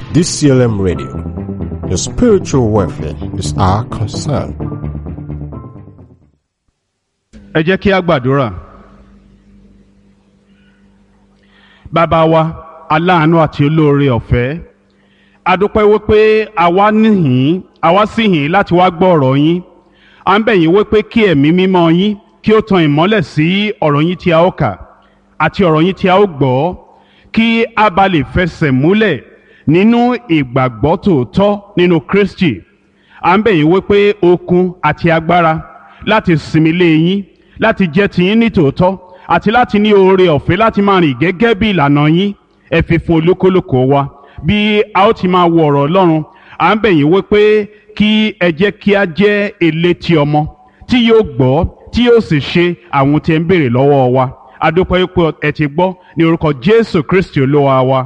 DCLM Radio. Your spiritual welfare is our concern. ẹ jẹ́ kí a gbàdúrà. bàbá wa aláàánú àti olóore ọ̀fẹ́ a dúpẹ́ wípé àwa níhìn àwa sì hìn láti wá gbọ́ ọ̀rọ̀ yín à ń bẹ̀ yín wípé kí ẹ̀mí mímọ́ yín kí ó tan ìmọ́lẹ̀ sí ọ̀rọ̀ yín tí a ó kà àti ọ̀rọ̀ yín tí a ó gbọ́ kí a bá lè fẹsẹ̀ múlẹ̀ nínú ìgbàgbọ́ tòótọ́ nínú Kristi à ń bẹ̀ yín wípé okun àti agbára láti sinmi lé yín láti jẹ́ tiyín ní tòótọ́ àti láti ní oore ọ̀fẹ́ láti máa rìn gẹ́gẹ́ bí ìlànà yín ẹ fi fún olúkúlùkù wa bí a ó ti máa wo ọ̀rọ̀ Ọlọ́run à ń bẹ̀ yín wípé kí ẹ jẹ́ kí a jẹ́ elétí ọmọ tí yóò gbọ́ tí yóò sì ṣe àwọn tí ẹ ń béèrè lọ́wọ́ wa a dúpẹ́ pé ẹ ti gbọ́ ní orúkọ Jésù Kristi Olúwa wa.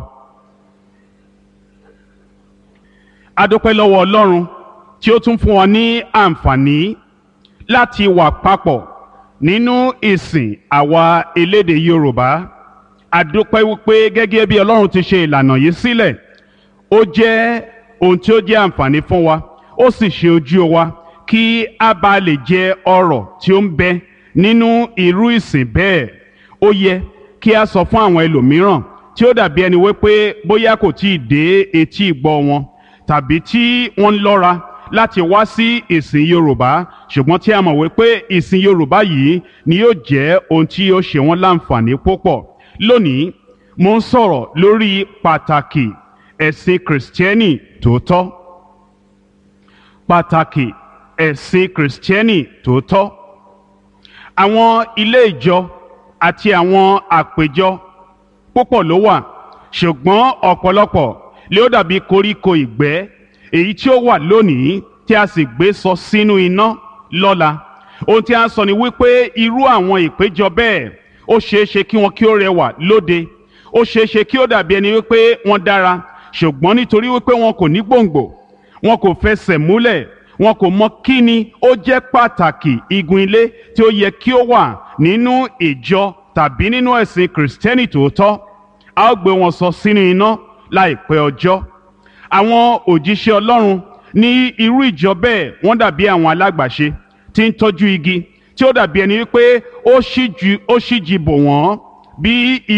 a dúpẹ́ lọ́wọ́ Ọlọ́run tí ó tún fún wa ní àǹfààní láti wà papọ̀ nínú ìsìn àwa elédè Yorùbá àdúpẹ́ wípé gẹ́gẹ́ bí Ọlọ́run ti ṣe ìlànà yìí sílẹ̀ ó jẹ́ ohun tí ó jẹ́ àǹfààní fún wa ó sì ṣe ojú wa kí a bá lè jẹ ọrọ̀ tí ó ń bẹ nínú irú ìsìn bẹ́ẹ̀ ó yẹ kí a sọ fún àwọn ẹlòmíràn tí ó dàbí ẹni wípé bóyá kò tí ì dé etí ìgbọ́ wọn tàbí tí wọ́n ń lọ́ra láti wá sí ìsìn Yorùbá ṣùgbọ́n tí a mọ̀ wípé ìsìn Yorùbá yìí ni yóò jẹ́ ohun tí yóò ṣe wọ́n láǹfààní púpọ̀ lónìí mo ń sọ̀rọ̀ lórí pàtàkì ẹ̀sìn kìrìsìtẹ́nì tòótọ́ pàtàkì ẹ̀sìn kìrìsìtẹ́nì tòótọ́ àwọn ilé ìjọ àti àwọn àpéjọ púpọ̀ ló wà ṣùgbọ́n ọ̀pọ̀lọpọ̀ lé ó dàbí koríko ìgbẹ́ èyí tí ó wà lónìí tí a sì gbé sọ sínú iná lọ́la ohun tí a ń sọ ni wípé irú àwọn ìpéjọ bẹ́ẹ̀ ó ṣeé ṣe kí wọn kí ó rẹwà lóde ó ṣeé ṣe kí ó dàbí ẹni wípé wọ́n dára ṣùgbọ́n nítorí wípé wọn kò ní gbòǹgbò wọn kò fẹsẹ̀ múlẹ̀ wọn kò mọ kí ni ó jẹ́ pàtàkì igun ilé tí ó yẹ kí ó wà nínú ìjọ tàbí nínú ẹ̀sìn kìrìsìtẹ́nì tòótọ́ a ó gbé wọn sọ sínú iná láìpẹ́ ọjọ́ àwọn òjíṣẹ́ Ọlọ́run ní irú ìjọ bẹ́ẹ̀ wọ́n dàbí àwọn alágbàṣe tí ń tọ́jú igi tí ó dàbí ẹni wípé ó ṣíjú bò wọ́n bí